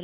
ሄሎ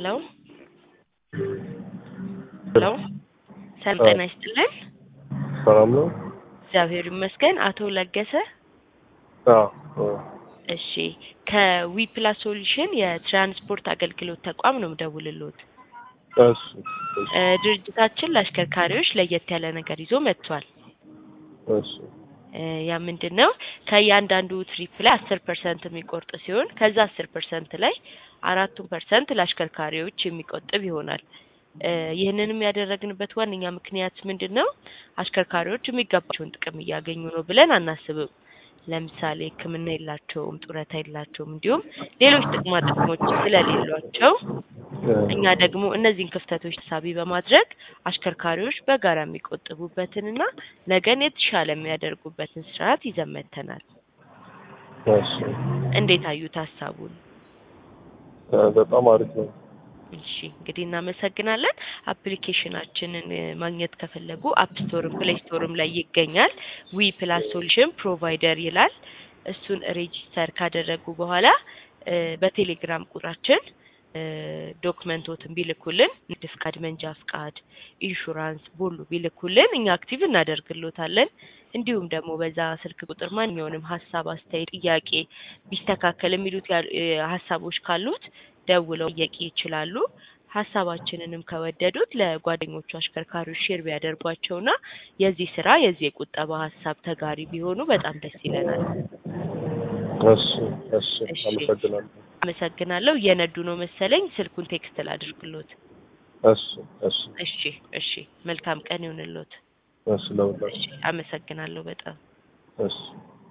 ሄሎ ሰላም ጤና ይስጥልን። ሰላም ነው? እግዚአብሔር ይመስገን። አቶ ለገሰ አዎ አዎ። እሺ ከዊፕላስ ሶሉሽን የትራንስፖርት አገልግሎት ተቋም ነው የምደውልልዎት። እሺ እሺ እ ድርጅታችን ለአሽከርካሪዎች ለየት ያለ ነገር ይዞ መጥቷል። እሺ እ ያ ምንድን ነው? ከእያንዳንዱ ትሪፕ ላይ አስር ፐርሰንት የሚቆርጥ ሲሆን ከዛ አስር ፐርሰንት ላይ አራቱን ፐርሰንት ለአሽከርካሪዎች የሚቆጥብ ይሆናል። እ ይህንንም ያደረግንበት ዋነኛ ምክንያት ምንድን ነው? አሽከርካሪዎች የሚገባቸውን ጥቅም እያገኙ ነው ብለን አናስብም። ለምሳሌ ሕክምና የላቸውም፣ ጡረታ የላቸውም፣ እንዲሁም ሌሎች ጥቅማ ጥቅሞች ስለሌሏቸው እኛ ደግሞ እነዚህን ክፍተቶች ተሳቢ በማድረግ አሽከርካሪዎች በጋራ የሚቆጥቡበትንና ነገን የተሻለ የሚያደርጉበትን ስርዓት ይዘን መጥተናል። እሺ እንዴት አዩት ሀሳቡን? እ በጣም አሪፍ ነው። እሺ እንግዲህ እናመሰግናለን። አፕሊኬሽናችንን እ ማግኘት ከፈለጉ አፕ ስቶርም ፕሌይ ስቶርም ላይ ይገኛል። ዊ ፕላስ ሶሉሽን ፕሮቫይደር ይላል። እሱን ሬጂስተር ካደረጉ በኋላ እ በቴሌግራም ቁጥራችን እ ዶክመንቶትን ቢልኩልን ንግድ ፍቃድ፣ መንጃ ፍቃድ፣ ኢንሹራንስ ቦሉ ቢልኩልን እኛ አክቲቭ እናደርግሎታለን። እንዲሁም ደግሞ በዛ ስልክ ቁጥር ማንኛውንም ሀሳብ፣ አስተያየት፣ ጥያቄ ቢስተካከል የሚሉት ያሉ እ ሀሳቦች ካሉት ደውለው መጠየቅ ይችላሉ። ሀሳባችንንም ከወደዱት ለጓደኞቹ አሽከርካሪዎች ሼር ቢያደርጓቸውና የዚህ ስራ የዚህ የቁጠባ ሀሳብ ተጋሪ ቢሆኑ በጣም ደስ ይለናል። እሺ እሺ እሺ። አመሰግናለሁ። አመሰግናለሁ። እየነዱ ነው መሰለኝ። ስልኩን ቴክስት ላድርግሎት። እሺ እሺ እሺ እሺ። መልካም ቀን ይሁንልዎት። እሺ ለሁላችሁ እሺ። አመሰግናለሁ በጣም እሺ